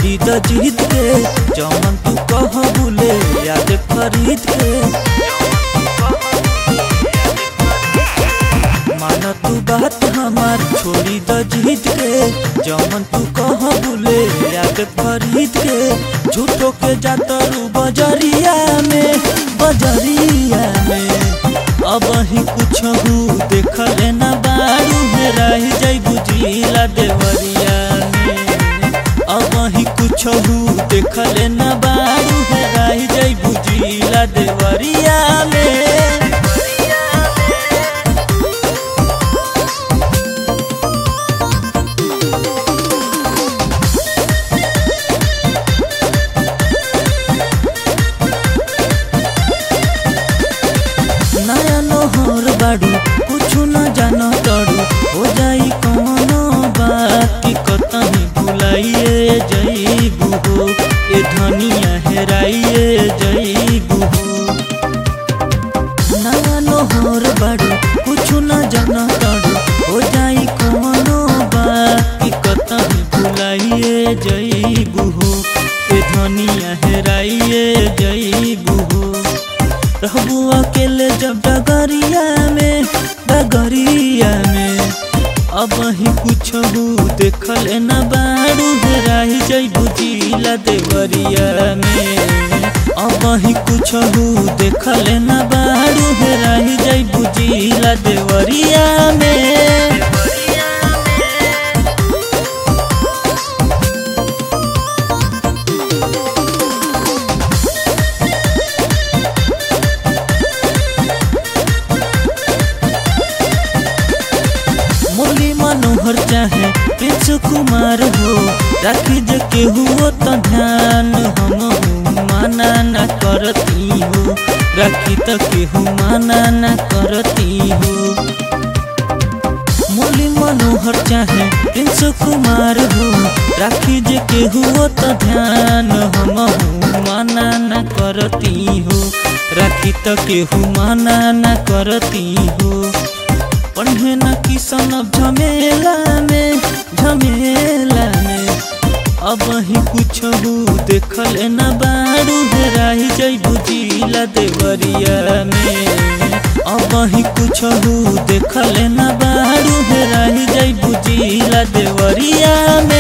छोड़ी द जीत के जौन तू कह बुले याद खरीद के मान तू बात हमार छोड़ी द जीत के जौन तू कह बुले याद खरीद के झूठो के जातरू बजरिया में बजरिया में अब ही कुछ हु देखल न बारू में रह जाई बुझिला देवरिया में अब ही कुछ हु देखल न बारू में रह जाई बुझिला देवरिया में नया नोहर बाड़ू कुछु न जानो तड़ू हो जाई कौनो बात की कतही भुलाइए जईबू हो ए धनिया हेराइए जईबू हो नया नोहर बाड़ू कुछु न जानो तड़ू हो जाई कौनो बात की कतही भुलाइए जईबू हो ए धनिया हेराइए जईबू हो रहबू अकेले जब डगरिया में डगरिया में अब ही कुछ देखल न बारू हेराही जईबू जिला देवरिया में अब ही कुछ देखल न बारू हेराही जईबू जिला देवरिया में मुरली मनोहर चाहे प्रिंस कुमार हो राखी जे केहू तो ध्यान हम माना न करती हो राखी तो केहू माना न करती हो मुरली मनोहर चाहे प्रिंस कुमार हो राखी जे केहू तो ध्यान हम माना न करती हो राखी तो केहू माना न करती हो पढ़े न किसन झमेला में झमेला में अब ही कुछ देखल न बारू हेराही जईबू जिला देवरिया में अब ही कुछ देखल न बारू हेराही जईबू जिला देवरिया में